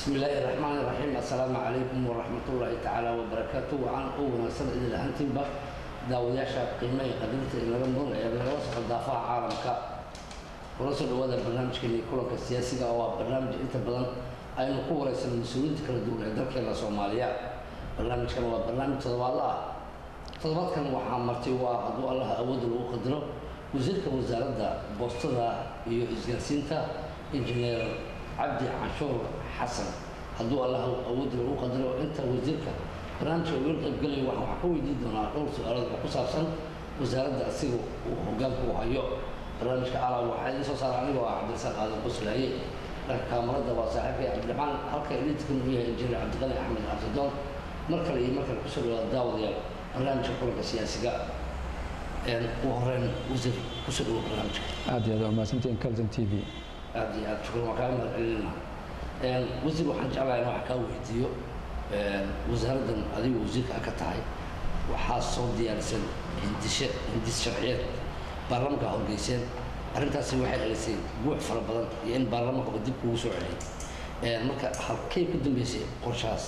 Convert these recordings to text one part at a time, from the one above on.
بسم الله الرحمن الرحيم السلام عليكم ورحمة الله تعالى وبركاته وعن أول سنة إلى أنتم بقى داودياشا قيمة قدرت إلى رمضان إلى وسط الدافع عالمك ورسل هذا البرنامج كان يكون السياسي أو برنامج أنت بدن أي نقوة رئيس المسؤولين كلا دولة درك إلى صوماليا برنامج كان هو برنامج تضوى الله تضوى كان وحامرتي وعدو الله أود له قدره وزيرك وزارة بوسطة iyo isgaarsiinta injineer cabdi canshuur xasan hadduu allah awoodda lagu qadaro inta wasiirka barnaamijka uga qaybgelaya waxaan waxaa ka weydiin doonaa dhowr su-aalood oo ku saabsan wasaaradda asiga uu hogaanka u hayo barnaamijka alaab waxaa idiin soo saara anigoo ah cabdirasaaq aadan quslaaye dhanka kaamarada waa saaxiibkay cabdiraxmaan halka eliidkan uu yahay injineer cabdiqani axmed cabdidoon mar kale iyo mar kale kusoo dhawaada daawadayaal barnaamijka kulanka siyaasiga ugu horeyn wasiir kusoo dhawo barnaamijka aad iyo aad waa mahadsantihiin calton t v aad iyo aad shukran waan kaaga mahad celinayna wasiir waxaan jeclahay in wax kaa weydiiyo wasaaraddan adiga wasiirka ka tahay waxaa soo diyaarisan hindishe hindis sharciyeed baarlamanka horgeyseen arrintaasi waxay dhalisay guux fara badan iyo in baarlamankaba dib kugu soo celiyay marka halkay ku dambeysay qorshahaas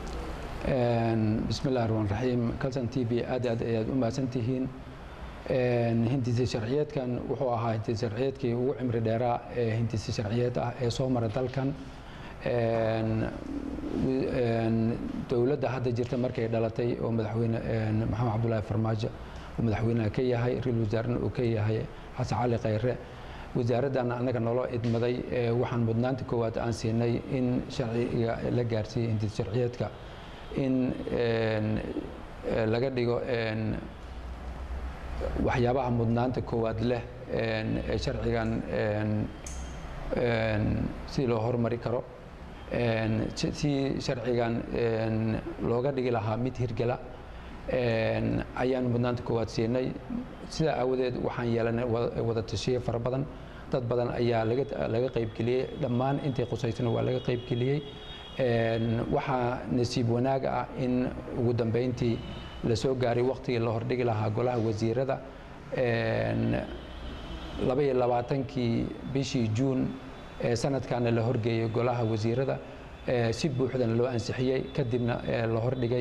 bismi illahi raxmaan raxiim calton t v aad aad ayaad u mahadsantihiin hindisi sharciyeedkan wuxuu ahaa hindisi sharciyeedkii ugu cimri dheeraa ee hindisi sharciyeed ah ee soo mara dalkan dowladda hadda jirta markay dhalatay oo madaxweyne maxamed cabdulaahi farmaajo uu madaxweynaha ka yahay ra-iisul wasaarena uu ka yahay xasan cali khayre wasaaraddan annaga naloo idmaday waxaan mudnaanta koowaad aan siinay in sharciga la gaarsiiyey hindisi sharciyeedka in laga dhigo waxyaabaha mudnaanta koowaad leh ee sharcigan si loo hormari karo si sharcigan looga dhigi lahaa mid hirgela ayaan mudnaanta koowaad siinay sidaa aawadeed waxaan yeelanay wada tashiye fara badan dad badan ayaa laga qaybgeliyey dhammaan intay qusaysana waa laga qaybgeliyey waxaa nasiib wanaaga ah in ugu dambeyntii la soo gaaray waktigii la hordhigi lahaa golaha wasiirada laba iyo labaatankii bishii juun ee sanadkaana la horgeeyey golaha wasiirada si buuxdana loo ansixiyey kadibna la hordhigay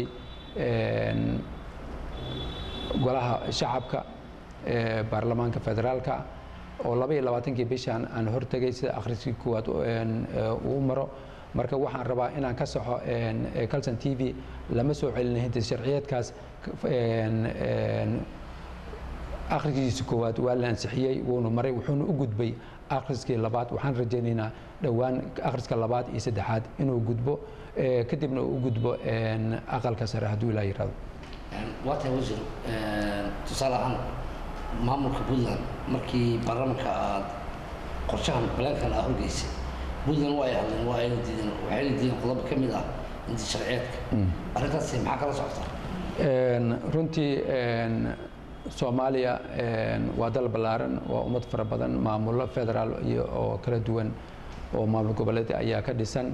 golaha shacabka baarlamaanka federaalka oo laba iyo labaatankii bishaan aan hortegay sida akhriskii koowaad uu maro marka waxaan rabaa inaan ka saxo calton t v lama soo celina hindis sharciyeedkaas akhriskiisa koowaad waa la ansixiyey wuuna maray wuxuuna u gudbay akhriskii labaad waxaan rajaynaynaa dhowaan akhriska labaad iyo saddexaad inuu gudbo kadibna uu u gudbo aqalka sare hadduu ilaa yirahdo waa tahay wasiir tusaale ahaan maamulka puntland markii baarlamanka aad qorshahan balaankan aad horgeysay puntland waa ay hadleen waa ayna diideen waxayna diideen qodobo ka mid ah inti sharciyeedka arrintaasi maxaa kala socota runtii soomaaliya waa dal ballaaran waa ummad fara badan maamullo federaal iyo oo kala duwan oo maamul goboleed ayaa ka dhisan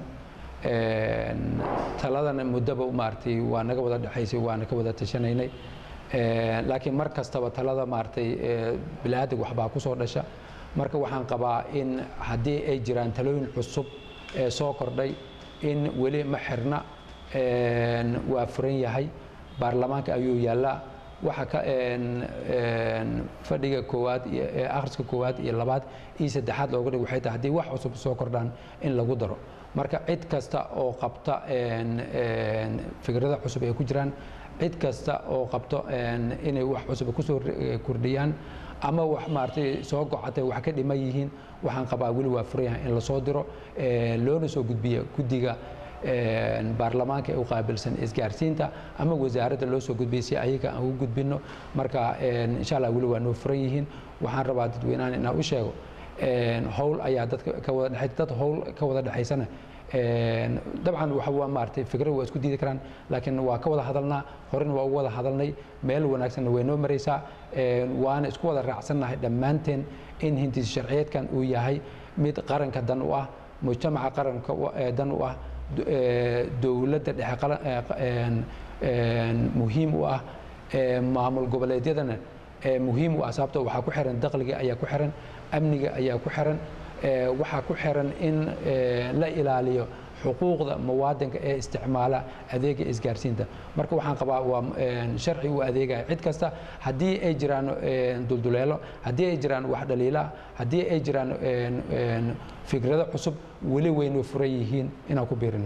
taladana muddaba maaragtay waa naga wada dhexaysay waana ka wada tashanaynay laakiin mar kastaba talada maaragtay bili-aadig waxbaa ku soo dhasha marka waxaan qabaa in haddii ay jiraan talooyin cusub ee soo kordhay in weli ma xirna waa furan yahay baarlamaanka ayuu yaallaa waxa ka fadhiga koowaad akhriska koowaad iyo labaad iyo saddexaad looga dhigo waxay tahay haddii wax cusub soo kordhaan in lagu daro marka cid kasta oo qabta fikrada cusub ay ku jiraan cid kasta oo qabto inay wax cusub kusoo kordhiyaan ama wax maaragtay soo gocatay wax ka dhiman yihiin waxaan qabaa weli waa furan yahay in lasoo diro loona soo gudbiyo guddiga baarlamaanka ee u qaabilsan isgaarsiinta ama wasaaradda loo soo gudbiyay si ayaga aan u gudbino marka insha allah weli waa noo furan yihiin waxaan rabaa dadweynahan inaan u sheego howl ayaa dadka ka wada dhexay dad howl ka wada dhexaysana dabcan waxa waa maaragtay fikrad waa isku diidi karaan laakiin waa ka wada hadalnaa horena waa ugu wada hadalnay meel wanaagsanna way noo maraysaa waana isku wada raacsannahay dhammaanteen in hindisi sharciyeedkan uu yahay mid qaranka dan u ah mujtamaca qaranka dan u ah dowladda dhexe muhiim u ah maamul goboleedyadana muhiim u ah sababto waxaa ku xiran dakhliga ayaa ku xiran amniga ayaa ku xiran waxaa ku xiran in la ilaaliyo xuquuqda muwaadinka ee isticmaala adeega isgaarsiinta marka waxaan qabaa waa sharci u adeegaya cid kasta haddii ay jiraan dulduleelo haddii ay jiraan wax dhaliila haddii ay jiraan fikrado cusub weli waynu furan yihiin inaan ku biirino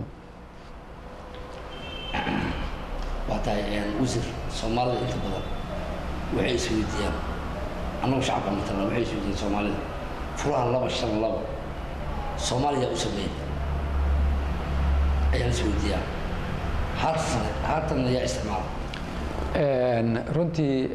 waa tahay wasiir soomaalida inta badan waxay isweydiiyaan annagu shacabka matala waxay isweydiiyaan soomaalida furaha laba shan laba soomaaliya u sameeyey ayaan isweydiiyaa haatan haatanna yaa isticmaala runtii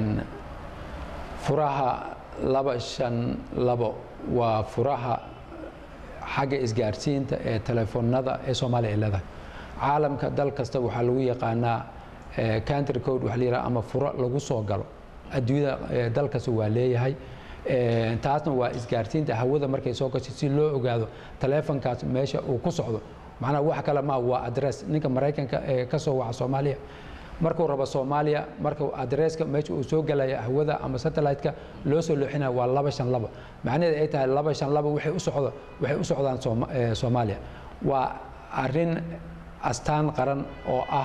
furaha laba shan labo waa furaha xagga isgaarsiinta ee telefoonada ee soomaaliya ay leedahay caalamka dal kasta waxaa lagu yaqaanaa country code waxa la yidhaha ama furo lagu soo galo adduunyada dal kasta waa leeyahay taasna waa isgaarsiinta hawada markay soo gashay si loo ogaado taleefonkaas meesha uu ku socdo macnaha wax kale ma waa adress ninka maraykanka ee ka soo waca soomaaliya markuu rabo soomaaliya marka adresska meesha uu soo galaya hawada ama satellite-ka loo soo looxinaya waa laba shan laba macnaheed ay tahay laba shan laba waxay u socdo waxay u socdaan soomaaliya waa arrin astaan qaran oo ah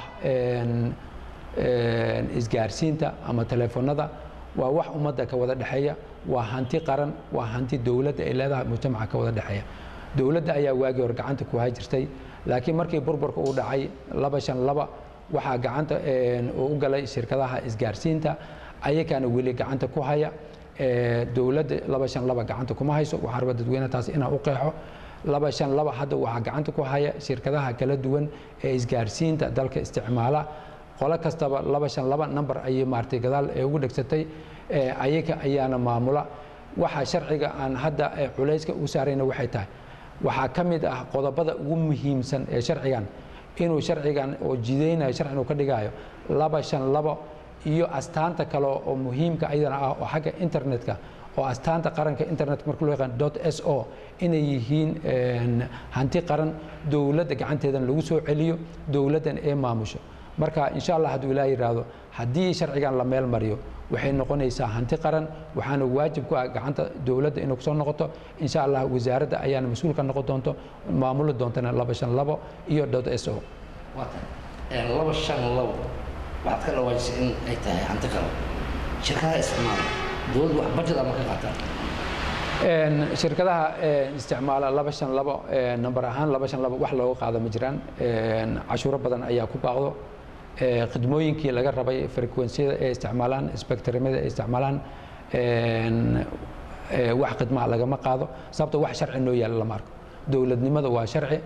isgaarsiinta ama telefoonada waa wax ummadda ka wada dhexeeya waa hanti qaran waa hanti dowladda ay leedahay mujtamaca ka wada dhexeeya dowladda ayaa waagii hor gacanta ku jirtay laakiin markii burburka uu dhacay laba shan laba waxaa gacanta uu u galay shirkadaha isgaarsiinta ayakaana weli gacanta ku haya dowladda laba shan laba gacanta kuma hayso waxaa raba dadweyne taas inaan u qeexo laba shan laba hadda waxaa gacanta ku haya shirkadaha kala duwan ee isgaarsiinta dalka isticmaala qolo kastaba laba shan laba number ayay maartay gadaal ee ugu dhegsatay ayaga ayaana maamula waxa sharciga aan hadda culayska u saarayna waxay tahay waxaa ka mid ah qodobada ugu muhiimsan ee sharcigan inuu sharcigan oo jidaynayo sharcigan uu ka dhigayo laba shan labo iyo astaanta kale oo muhiimka ayadana ah oo xagga internetka oo astaanta qaranka internetka marka loo yaqaan dot s o inay yihiin hanti qaran dowladda gacanteedan lagu soo celiyo dowladdan ee maamusho marka insha allah hadduu ilaa yidhaahdo haddii sharcigan la meel mariyo waxay noqonaysaa hanti qaran waxaana waajib ku ah gacanta dowladda inay kusoo noqoto insha allah wasaaradda ayaana mas-uul ka noqon doonto maamuli doontana laba shan labo iyo dot s o laba shan labo waxaad ka dhawaajisay in ay tahay hanti qaran shirkadaha isticmaala dowladdu wax bajad ama ka qaataan shirkadaha isticmaala laba shan labo namber ahaan laba shan labo wax looga qaado ma jiraan cashuuro badan ayaa ku baaqdo khidmooyinkii laga rabay frequensiyada ee isticmaalaan spectrumada ee isticmaalaan wax khidmaha lagama qaado sababto wax sharci noo yaala lama arko dowladnimada waa sharci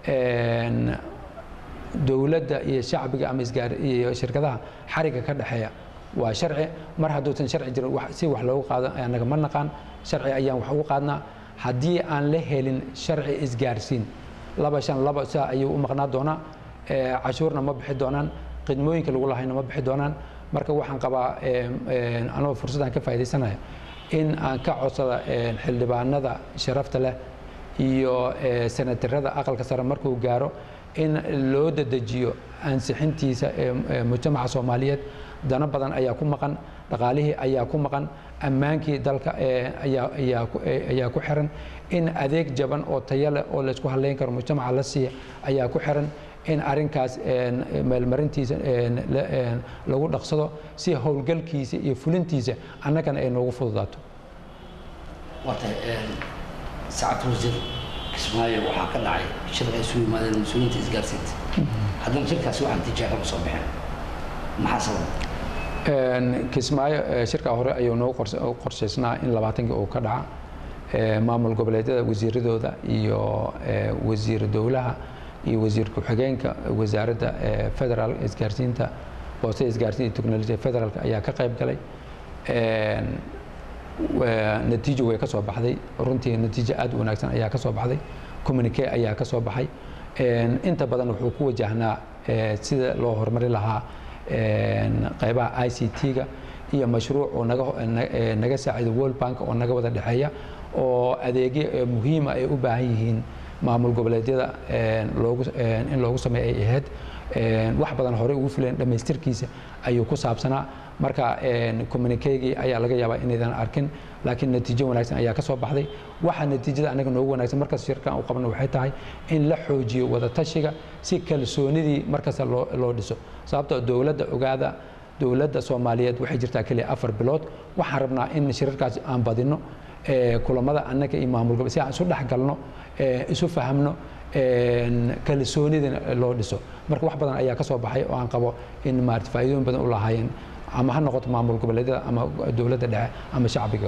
dowladda iyo shacbiga ama isgaar iyo shirkadaha xariga ka dhexeeya waa sharci mar hadduusan sharci jirin si wax loogu qaado anaga ma naqaan sharci ayaan wax ugu qaadnaa haddii aan la helin sharci isgaarsiin laba shan laba saa ayuu u maqnaa doonaa cashuurna ma bixi doonaan khidmooyinka lagu lahayna ma bixi doonaan marka waxaan qabaa anoo fursaddan ka faaidaysanaya in aan ka codsada xildhibaanada sharafta leh iyo senatarada aqalka sare markuu gaaro in loo dadejiyo ansixintiisa mujtamaca soomaaliyeed dano badan ayaa ku maqan dhaqaalihii ayaa ku maqan ammaankii dalka ayaa ku xiran in adeeg jaban oo tayo leh oo laysku halayn karo mujtamaca la siiya ayaa ku xiran in arrinkaas meelmarintiisa lagu dhaqsado si howlgalkiisa iyo fulintiisa annagana ay noogu fududaato waatay sacad wasiir kismaayo waxaa ka dhacay shir ay isu yimaadeen mas-uuliyiinta isgaarsiinta haddana shirkaasi waxaan tijaabo ka soo baxeen maxaa sabab kismaayo shirkaa hore ayuu noogu qorshaysnaa in labaatankii uu ka dhaca maamul goboleedyada wasiiradooda iyo wasiir dowlaha iyo wasiir ku-xigeenka wasaaradda federal isgaarsiinta boostada isgaarsiinta technolojiya federaalka ayaa ka qayb galay natiijo way ka soo baxday runtii natiijo aad u wanaagsan ayaa ka soo baxday communique ayaa ka soo baxay inta badan wuxuu ku wajahnaa sida loo horumari lahaa qaybaha i c t-ga iyo mashruuc oo naga saacido world bank oo naga wada dhexeeya oo adeegyo muhiima ay u baahan yihiin maamul goboleedyada in loogu sameeya ay ahayd wax badan horey ugu filan dhammaystirkiisa ayuu ku saabsanaa marka communikegii ayaa laga yaabaa inaydan arkin laakiin natiijo wanaagsan ayaa ka soo baxday waxa natiijada anaga noogu wanaagsan markaas shirkan uu qabno waxay tahay in la xoojiyo wadatashiga si kalsoonidii markasta loo loo dhiso sababtoo dowladda ogaada dowladda soomaaliyeed waxay jirtaa keliya afar bilood waxaan rabnaa in shirarkaas aan badino kulamada annaga iyo maamul gobol si aan isu dhex galno isu fahamno kalsoonidina loo dhiso marka wax badan ayaa ka soo baxay oo aan qabo in maarata faa'iidooyin badan u lahaayeen ama ha noqoto maamul goboleedyada ama dowladda dhexe ama shacbiga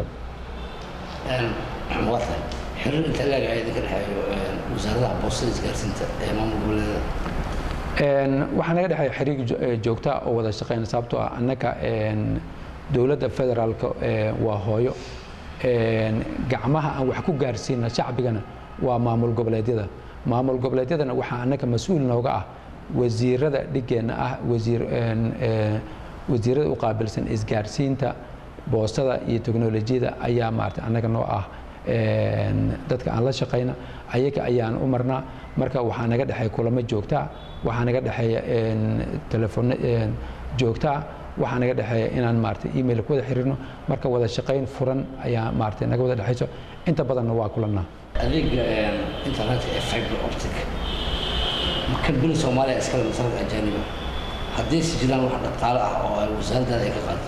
waa tahay xiriir inta leeg ayaa idinka dhexeeyo wasaaradaha boostada isgaarsiinta ee maamul goboleedyada waxaa naga dhexeeya xiriir joogta oo wada shaqeyna sababtoo ah annaga dowladda federaalka waa hooyo gacmaha aan wax ku gaarsiina shacbigana waa maamul goboleedyada maamul goboleedyadana waxaa annaga mas-uul nooga ah wasiirada dhigeenna ah wasiir wasiirada u qaabilsan isgaarsiinta boostada iyo teknolojiyada ayaa maarata annaga noo ah dadka aan la shaqayna ayaga ayaan u marnaa marka waxaa naga dhexeeya kulamo joogtaa waxaa naga dhexeeya telefoon joogtaa waxaa naga dhexeeya inaan maarata email ku wada xiriirno marka wada shaqayn furan ayaa maarata naga wada dhexayso inta badanna waa kulannaa adeega internetka ee fiber optic kambani soomaaliya iskale masalada ajaaniba haddii si jiraan wax dhaqaale ah oo ay wasaaraddaada ay ka qaado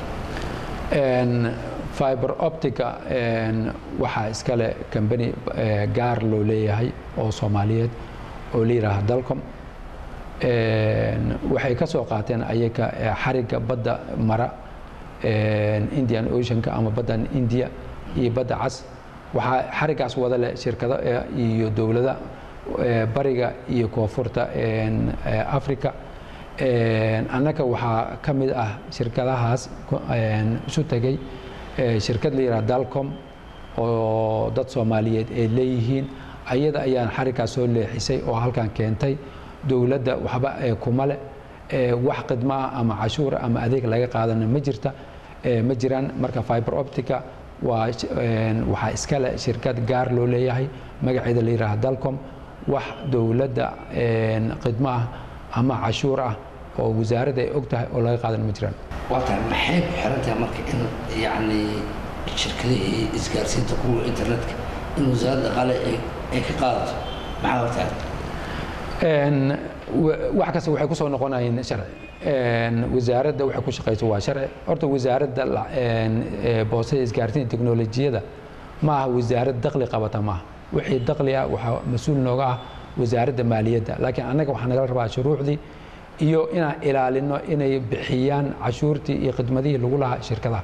fiber optica waxaa iskale kambani gaar loo leeyahay oo soomaaliyeed oo la yidhaaha dalcom waxay ka soo qaateen ayaga xarigga badda mara indian oceanka ama baddan india iyo badda cas waxaa xariggaas wada leh shirkado iyo dowlada bariga iyo koonfurta africa annaga waxaa ka mid ah shirkadahaas isu tegey shirkad la yidhaha dalcom oo dad soomaaliyeed ay leeyihiin ayada ayaan xariggaas soo leexisay oo halkan keentay dowladda waxba kuma leh wax khidmo ah ama cashuura ama adeeg laga qaadana ma jirta ma jiraan marka fiber optica waa waxaa iskale shirkad gaar loo leeyahay magaceeda la yidhaaha dalcom wax dowladda khidmo ah ama cashuur ah oo wasaaradda ay og tahay oo laga qaadan ma jiraan waa tahay maxay ku xiran tahay marka in yacni shirkadihii isgaarsiinta kuwa internetka in wasaaradda dhaqaale ay ka qaadato maxaa hortahay wax kasta waxay ku soo noqonayeen sharci wasaaradda waxay ku shaqayso waa sharci horta wasaaradda boostada isgaarsiinta teknolojiyada ma aha wasaarad dakli qabata maaha wixii dakli ah waxaa mas-uul nooga ah wasaaradda maaliyadda laakiin annaga waxaa nagala rabaa shuruucdii iyo inaan ilaalino inay bixiyaan cashuurtii iyo khidmadihii lagu lahaa shirkadaha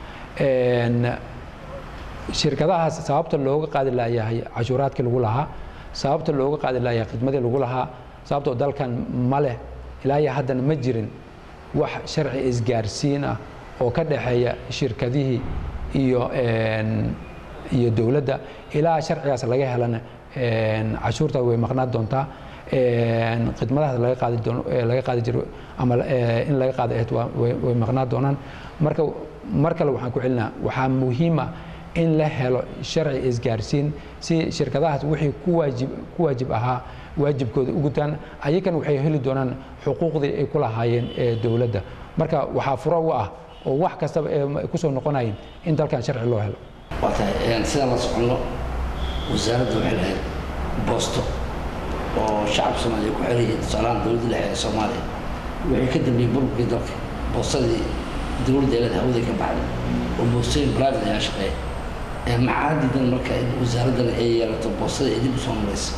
shirkadahaas sababta looga qaadi laayahay cashuuraadkii lagu lahaa sababta looga qaadi laayahay khidmadii lagu lahaa sababtoo dalkan ma leh ilaa iyo haddana ma jirin wax sharci isgaarsiin ah oo ka dhexeeya shirkadihii iyo iyo dowladda ilaa sharcigaas laga helana cashuurta way maqnaan doontaa khidmadahaas laga qaadi doono laga qaadi jiro ama in laga qaado ahayd way maqnaan doonaan marka mar kale waxaan ku celinaa waxaa muhiim ah in la helo sharci isgaarsiin si shirkadahaas wixii ku waajib ku waajib ahaa waajibkooda u gutaan ayagana waxay heli doonaan xuquuqdii ay ku lahaayeen ee dowladda marka waxaa furo u ah oo wax kastaba ay ku soo noqonayeen in dalkan sharci loo helo waa tahay sidaan la soconno wasaaradda waxay lahayd boosto oo shacabka soomaaliya ku xiran yihiin tusaalahaan dowladda dhexe ee soomaaliya wixii ka dambeeyey burburkii dalka boostadii dowladda eelada hawaday ka baxday oo boostooyin private ayaa shaqeeya maxaa diidan marka in wasaaraddana ay yeelato boostada ay dib u soo maraysa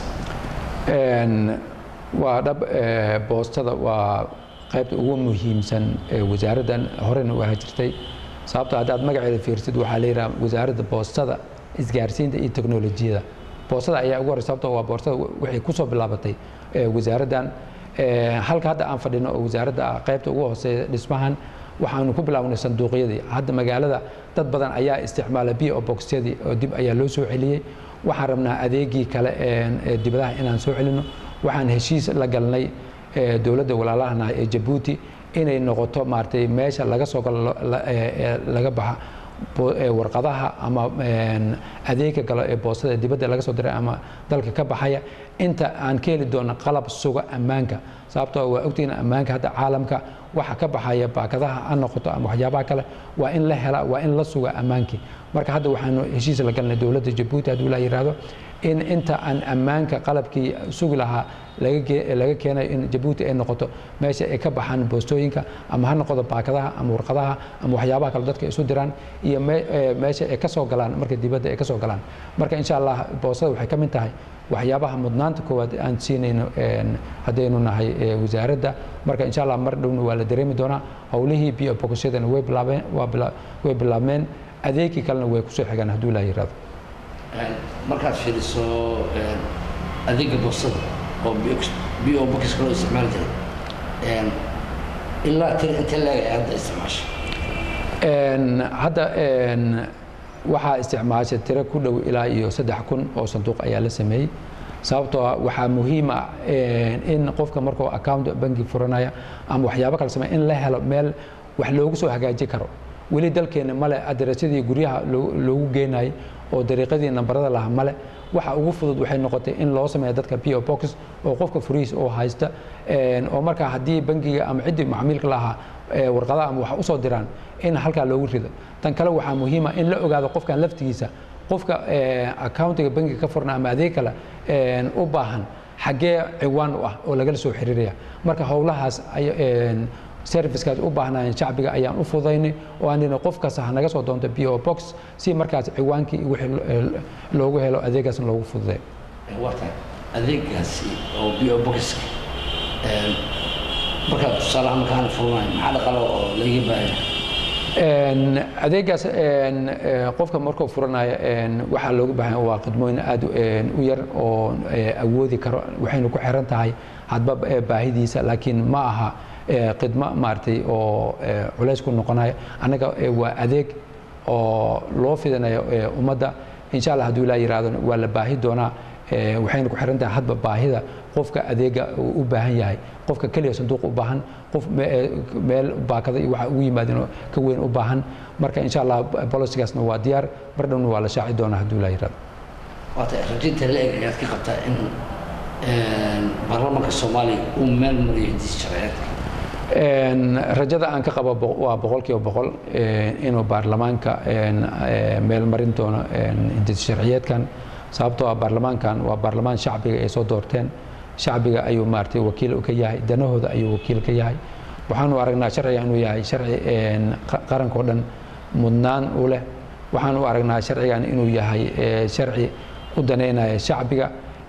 waa dhab boostada waa qaybta ugu muhiimsan wasaaraddan horena u ahaa jirtay sababto haddaad magaceeda fiirsid waxaa la yidhaha wasaaradda boostada isgaarsiinta iyo teknolojiyada boostada ayaa ugu horey sababto waa boostada waxay ku soo bilaabatay wasaaraddan halka hadda aan fadhino oo wasaaradda ah qaybta ugu hooseeya dhismahan waxaanu ku bilaabnay sanduuqyadii hadda magaalada dad badan ayaa isticmaala bio boxyadii oo dib ayaa loo soo celiyey waxaan rabnaa adeegii kale ee dibadaha inaan soo celino waxaan heshiis la galnay dowladda walaalahanaha ee jabuuti inay noqoto maaragtay meesha laga soo galo laga baxa warqadaha ama adeega galo ee boostada dibadda laga soo diray ama dalka ka baxaya inta aan ka heli doono qalab suga ammaanka sababtoo waa ogtihiin ammaanka hadda caalamka waxa ka baxaya baakadaha ha noqoto ama waxyaabaha kale waa in la hela waa in la suga ammaankii marka hadda waxaanu heshiis la galnay dowladda jabuuti hadduu la yidhaahdo in inta aan ammaanka qalabkii sugi lahaa laga keenayo in jabuuti ay noqoto meesha ay ka baxaan boostooyinka ama ha noqoto baakadaha ama warqadaha ama waxyaabaha kale dadka isu diraan iyo meesha ay ka soo galaan marka dibadda ay ka soo galaan marka insha allah boostada waxay ka mid tahay waxyaabaha mudnaanta koowaad aan siinayno haddaynu nahay wasaaradda marka insha allah mar dhowna waa la dareemi doonaa howlihii biyo bogosyadana way bilaabeen way bilaabmeen adeegii kalena way kusoo xigaan hadduu la yidhahdo markaad fiiriso adeega boostada oo bio bokiska loo isticmaali jiray ilaa tir intee leeg ay hadda isticmaasha hadda waxaa isticmaasha tiro ku dhow ilaa iyo saddex kun oo sanduuq ayaa la sameeyey sababtoo ah waxaa muhiima in qofka markuu account banki furanaya ama waxyaabo kale sameeya in la helo meel wax loogu soo hagaaji karo weli dalkeena male aderesyadii guryaha loogu geenayay oo dariiqadii nambarada laha male waxa ugu fudud waxay noqotay in loo sameeya dadka po box oo qofka furiis oo haysta oo markaa haddii bankiga ama ciddii macmiilka lahaa warqadaha ama wax usoo diraan in halkaa loogu rido tan kale waxaa muhiima in la ogaado qofkan laftigiisa qofka accountiga bankiga ka furna ama adeeg kale u baahan xaggee ciwaan u ah oo lagala soo xiriiraya marka howlahaas servicekaas u baahnaayeen shacbiga ayaan u fudaynay oo aan dhina qof kasta ha naga soo doonto po box si markaas ciwaankii wixii loogu helo adeegaasna loogu fududay warta adeegaasi oo bo boxka markaad tusaalaha markaan furnaay maxaa dhaqalo oo laga baahaya adeegaas qofka markuu furanayo waxaa looga baahan waa khidmooyin aad u yar oo awoodi karo waxaynu ku xiran tahay hadba baahidiisa laakiin ma aha khidmo maaragtay oo culays ku noqonayo annaga waa adeeg oo loo fidinayo ummadda insha allah hadduu ilaa yidhaahdo waa la baahi doonaa waxayna ku xiran tahay hadba baahida qofka adeega u baahan yahay qofka keliya sanduuq u baahan qof meel baakada iyo waxa ugu yimaadeen ka weyn u baahan marka insha allah bolisigaasna waa diyaar mar dhowna waa la shaaci doonaa hadduu ilaa yidhaahdo waata rajinta la eg ayaad ka qabtaa in baarlamaanka soomaaliya uu meel mariyo hindis sharciyeedka rajada aan ka qabo waa boqolkiiba boqol inuu baarlamaanka meel marin doono hindis sharciyeedkan sababtoo ah baarlamaankan waa baarlamaan shacbiga ay soo doorteen shacbiga ayuu maaragtay wakiil ka yahay danahooda ayuu wakiil ka yahay waxaanu aragnaa sharciga inuu yahay sharci qarankao dhan mudnaan u leh waxaan u aragnaa sharcigan inuu yahay sharci u daneynaya shacbiga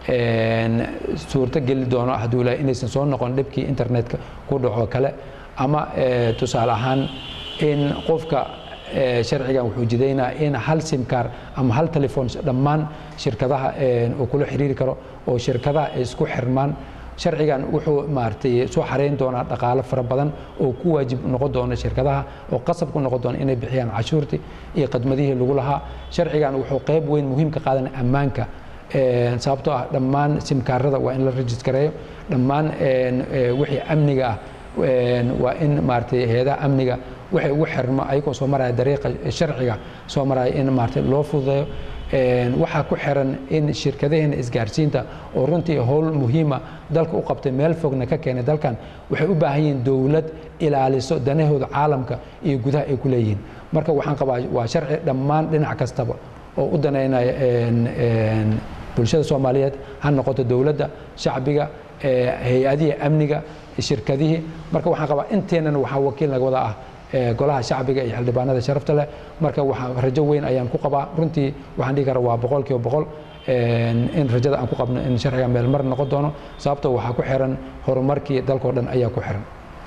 suurto geli doono hadduu ilahay inaysan soo noqon dhibkii internetka ku dhaco kale ama tusaale ahaan in qofka sharcigan wuxuu jidaynaa in hal simkaar ama hal telefon dhammaan shirkadaha uu kula xiriiri karo oo shirkadaha ay isku xirmaan sharcigan wuxuu maaragtay soo xareyn doonaa dhaqaalo fara badan oo ku waajib noqon doona shirkadaha oo qasab ku noqon doona inay bixiyaan cashuurtii iyo khidmadihii lagu lahaa sharcigan wuxuu qayb weyn muhiim ka qaadan ammaanka sababtoo ah dhammaan simkaarada waa in la rejistareeyo dhammaan wixii amniga ah waa in maaragtay hay-adaha amniga waxay ugu xirmo ayagoo soo maraya dariiqa sharciga soo maraya in maaragtay loo fududeeyo waxaa ku xiran in shirkadaheena isgaarsiinta oo runtii howl muhiima dalka u qabtay meel fogna ka keenay dalkan waxay u baahan yihiin dowlad ilaaliso danahooda caalamka iyo gudaha ay ku leeyihiin marka waxaan qabaa waa sharci dhammaan dhinac kastaba oo u daneynaya bulshada soomaaliyeed ha noqoto dowladda shacbiga hay-adihii amniga shirkadihii marka waxaan qabaa inteennana waxaa wakiil naga wada ah golaha shacbiga iyo xildhibaanada sharafta leh marka waxaa rajo weyn ayaan ku qabaa runtii waxaan dhihi karaa waa boqol kiiba boqol in rajada aan ku qabno in sharciga meel mar noqon doono sababtoo waxaa ku xiran horumarkii dalkao dhan ayaa ku xiran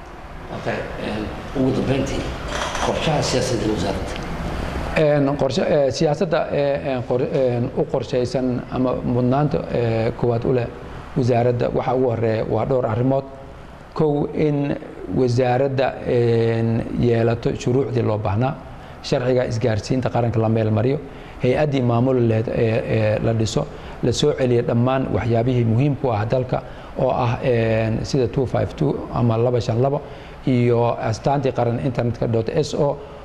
ugu dambeyntii qorshaha siyaasadda wasaaradda siyaasadda u qorshaysan ama mudnaanta koowaad u leh wasaaradda waxaa ugu horeeya waa dhowr arrimood kow in wasaaradda yeelato shuruucdii loo baahnaa sharciga isgaarsiinta qaranka la meel mariyo hay-addii maamul leed la dhiso la soo celiya dhammaan waxyaabihii muhiimku ah dalka oo ah sida ama iyo astaantii qaran internetka s o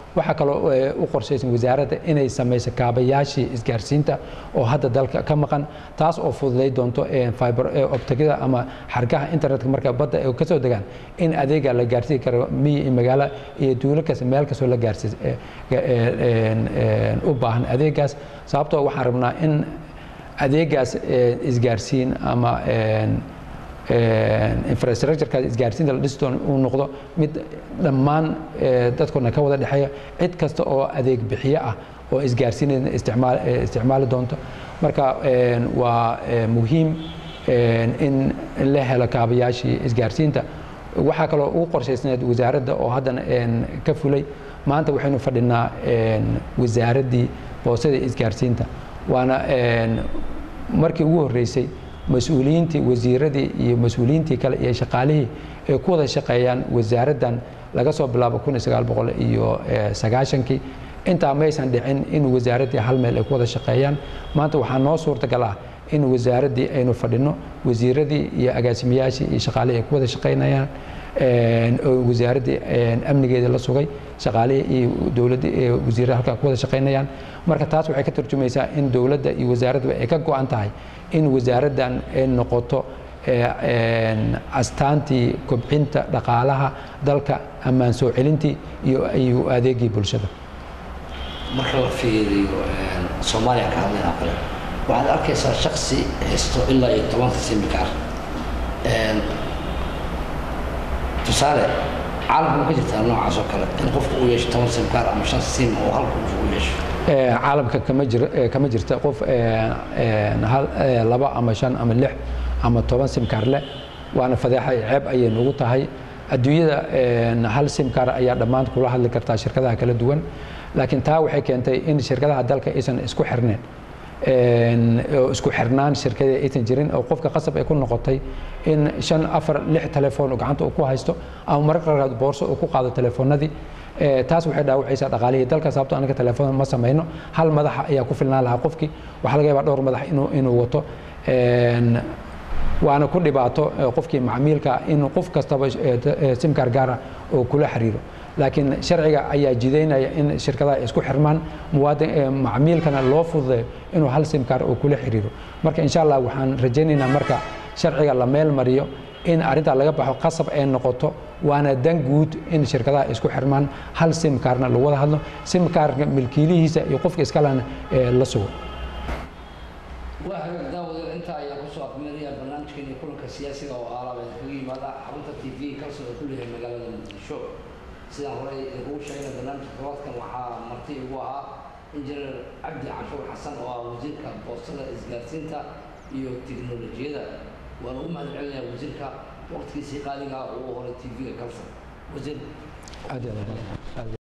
waxaa kaloo eh, u qorshaysan wasaaradda inay samayso kaabayaashii isgaarsiinta oo hadda dalka ka maqan taas oo fududay doonto eh, fiber eh, optigada ama xargaha internetka marka badda ay ka soo degaan in adeega la gaarsiin karo miyi iyo magaalo iyo duulo kasta meel kastoo la gaarsiis eh, ga- eh, en- en, u baahan adeegaas sababtoo waxaan rabnaa in adeegaas eh, isgaarsiin ama en, infrastructureka isgaarsiinta la dhisi doono uu noqdo mid dhammaan eh, dadkoodna ka wada dhexeeya cid kasta oo adeeg bixiye ah oo isgaarsiinayna isticmaal eh, isticmaali doonto marka en, waa eh, muhiim en, in la helo kaabayaashii isgaarsiinta waxaa kaloo ugu qorshaysneed wasaaradda oo haddana en, ka fulay maanta waxaynu fadhinaa en, wasaaraddii boostada isgaarsiinta waana en, markii ugu horreysay mas-uuliyiintii wasiiradii iyo mas-uuliyiintii kale iyo shaqaalihii ay ku wada shaqeeyaan wasaaraddan laga soo bilaabo kun iyo sagaal boqol iyo eh, sagaashankii intaa maysan dhicin in wasaaraddii hal meel ay ku wada shaqeeyaan maanta waxaa noo suurtagal ah in wasaaraddii aynu fadhino wasiiradii iyo agaasimayaashii iyo shaqaalihii ay ku wada shaqeynayaan en, oo wasaaraddii en, amnigeeda la sugay shaqaalihii iyo dowladda ee wasiirada halkaa ku wada shaqeynayaan marka taas waxay ka turjumaysaa in dowladda iyo wasaaradduba ay ka go-an tahay in wasaaraddan ay noqoto eh, en, astaantii kobcinta dhaqaalaha dalka ammaan soo celintii iyo iyo adeegii bulshada marka la fiiriyo een, soomaaliya ka hadlayna kale waxaad arkaysaa shaksi haysto ilaa iyo tobanka simikaar tusaale caalamka ma ka jirtaa noocaas oo kale in qofku uu yeesho toban simikaar ama shan sim oo halka uu u yeesho Eh, caalamka kama jir eh, kama jirta qof eh, eh, hal eh, laba ama shan ama lix ama toban simkaar leh waana fadeexa iyo ceeb ayay nagu tahay adduunyada eh, hal simkaar ayaa dhammaan kula hadli kartaa shirkadaha kala duwan laakiin taa waxay keentay in shirkadaha dalka aysan isku xirneen En, oo isku xirnaan shirkadii aysan jirin oo qofka qasab ay ku noqotay in shan afar lix telefoon oo gacanta uu ku haysto ama mararka qaarkood boorso uu ku qaado telefoonadii Eh, taas waxay dhaawacaysaa dhaqaalihii dalka sababtoo anaga telefoon ma samayno hal madaxa ayaa ku filnaan lahaa qofkii waxaa laga yaabaa dhowr madax inuu inuu wato En, waana ku dhibaato eh, qofkii macmiilka in qof kastaba eh, t- eh, simkaar gaara oo kula xiriiro laakiin sharciga ayaa jidaynaya in shirkadaha ay isku xirmaan muwaadin eh, macmiilkana loo fududeeyo inuu hal simkaar oo kula xiriiro marka insha allah waxaan rajaynaynaa marka sharciga la meel mariyo in arrintaa laga baxo qasab ay noqoto waana dan guud in shirkadaha ay isku xirmaan hal simkaarna lagu wada hadlo simkaarka milkiilihiisa iyo qofka iskalena eh, la sugo waa hagaag daawadeen intaa ayaa kusoo afmeeraya barnaamijkeeni kulanka siyaasiga oo aalaaba kaga yimaada xarunta t v kalsoon oo ku leeyahay magaalada muqdisho sidaan horey idinkugu sheegay barnaamijka tobaadkan waxaa marti igu ahaa injineer cabdi cashuur xasan oo ah wasiirka boostada isgaarsiinta iyo tiknolojiyada waana ugu mahad celinayaa wasiirka waqtigiisii qaaliga ah uu horay t v-ga kalsoon wasiir aad iyo aad